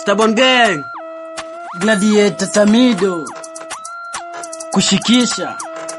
Stubborn gang. Gladiator Tamido kushikisha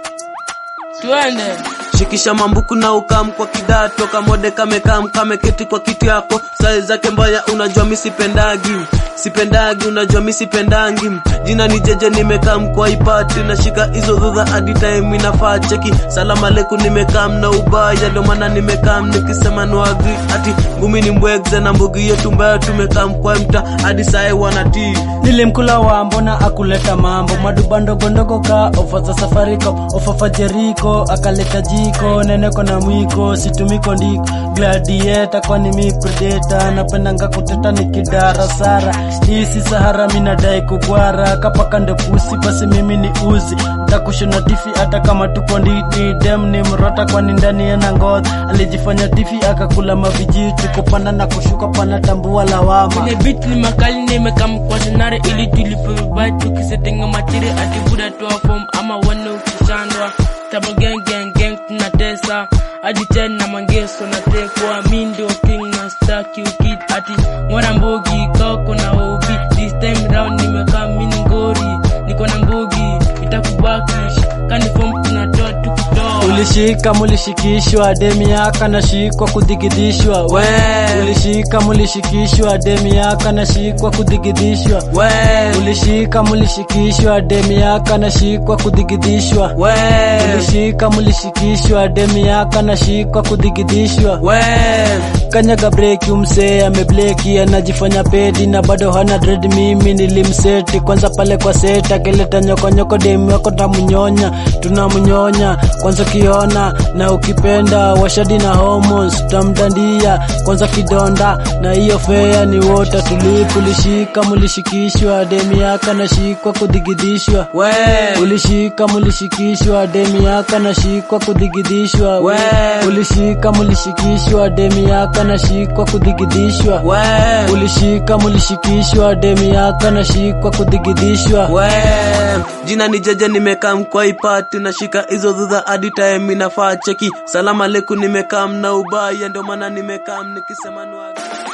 Twende. Shikisha mambuku na ukam kwa kidato kamode kamekam kameketi kwa kiti yako sai zake mbaya unajua mi sipendagi sipendagi unajua mi sipendangi jina ni jeje nimekam kwa ipati nashika hizo dhudha hadi time inafaa cheki salamu aleikum nimekam na ubaya ndio maana nimekam nikisema no agree ati ngumi ni mbwegze na mbugi yetu mbaya tumekam kwa mta hadi sae wanatii nilimkula wa mbona akuleta mambo maduba ndogondogo ka ofa za safaricom ofa fa jeriko akaleta jiko neneko na mwiko situmiko ndiko gladieta kwani mi predeta napendanga kuteta nikidara sara hii si sahara minadai kugwara kapaka ndo pusi basi mimi ni uzi takushona tifi hata kama tuko ndini dem ni mrota kwani ndani yana ngozi alijifanya tifi akakula mavijiti kupanda na kushuka pana tambua lawama Kwenye beat ni makali nimekam kwa senare ili tulipe vibaya tukisetenga matiri ati buda toa form ama wane ukishandwa Tabo gang gang gang tunatesa hadi ten na mangeso na tekwa mi ndio king na staki ukid ati mwana mbogi kao kuna obi this time round nimekaa mini ngori niko na mbogi itakubakish kani form tunatoa tukitoa ulishika mulishikishwa demi yaka nashikwa kudigidishwa We. ulishika mulishikishwa demi yaka nashikwa kudigidishwa we ulishika mulishikishwa demi yaka nashikwa kudigidishwa we ulishika mulishikishwa demi yaka nashikwa kudigidishwa we kanyaga breki umsee amebleki anajifanya pedi na bado hana dread mimi nilimseti kwanza pale kwa seta keleta nyokonyoko demi wako tamunyonya tunamnyonya kwanza ukiona na ukipenda washadi na homos tutamdandia kwanza kidonda na hiyo fea ni wota tulipu ulishika mulishikishwa demi yaka nashikwa kudigidishwa we ulishika mulishikishwa demi yaka nashikwa kudigidishwa We. ulishika mulishikishwa demi yaka nashikwa kudigidishwa we ulishika mulishikishwa demi yaka nashikwa kudigidishwa we jina ni jeje nimekam kwa ipati nashika hizo dhudha hadi time inafaa cheki salamu aleikum nimekam na ubaya ndio maana nimekam nikisema nuaga